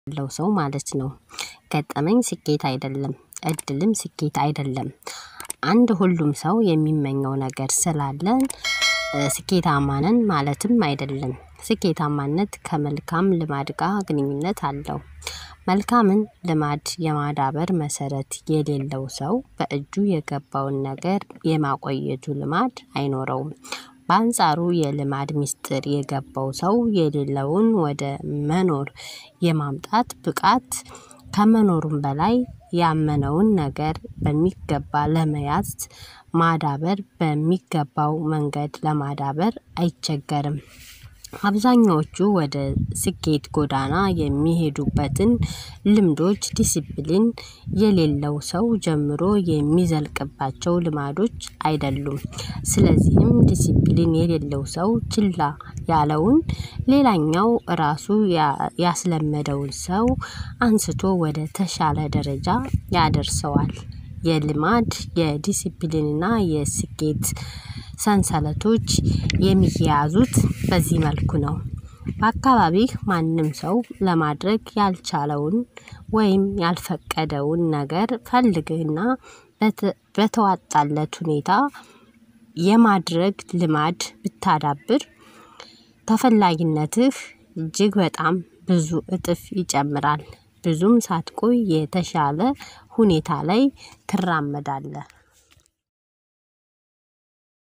ያለው ሰው ማለት ነው። ገጠመኝ ስኬት አይደለም እድልም ስኬት አይደለም። አንድ ሁሉም ሰው የሚመኘው ነገር ስላለን ስኬታማ ነን ማለትም አይደለም ስኬታማነት ከመልካም ልማድ ጋር ግንኙነት አለው። መልካምን ልማድ የማዳበር መሰረት የሌለው ሰው በእጁ የገባውን ነገር የማቆየቱ ልማድ አይኖረውም። በአንጻሩ የልማድ ሚስጥር የገባው ሰው የሌለውን ወደ መኖር የማምጣት ብቃት ከመኖሩም በላይ ያመነውን ነገር በሚገባ ለመያዝ ማዳበር በሚገባው መንገድ ለማዳበር አይቸገርም። አብዛኞቹ ወደ ስኬት ጎዳና የሚሄዱበትን ልምዶች ዲሲፕሊን የሌለው ሰው ጀምሮ የሚዘልቅባቸው ልማዶች አይደሉም። ስለዚህም ዲሲፕሊን የሌለው ሰው ችላ ያለውን ሌላኛው ራሱ ያስለመደውን ሰው አንስቶ ወደ ተሻለ ደረጃ ያደርሰዋል። የልማድ የዲሲፕሊን እና የስኬት ሰንሰለቶች የሚያያዙት በዚህ መልኩ ነው። በአካባቢህ ማንም ሰው ለማድረግ ያልቻለውን ወይም ያልፈቀደውን ነገር ፈልግህና በተዋጣለት ሁኔታ የማድረግ ልማድ ብታዳብር ተፈላጊነትህ እጅግ በጣም ብዙ እጥፍ ይጨምራል። ብዙም ሳትቆይ የተሻለ ሁኔታ ላይ ትራመዳለህ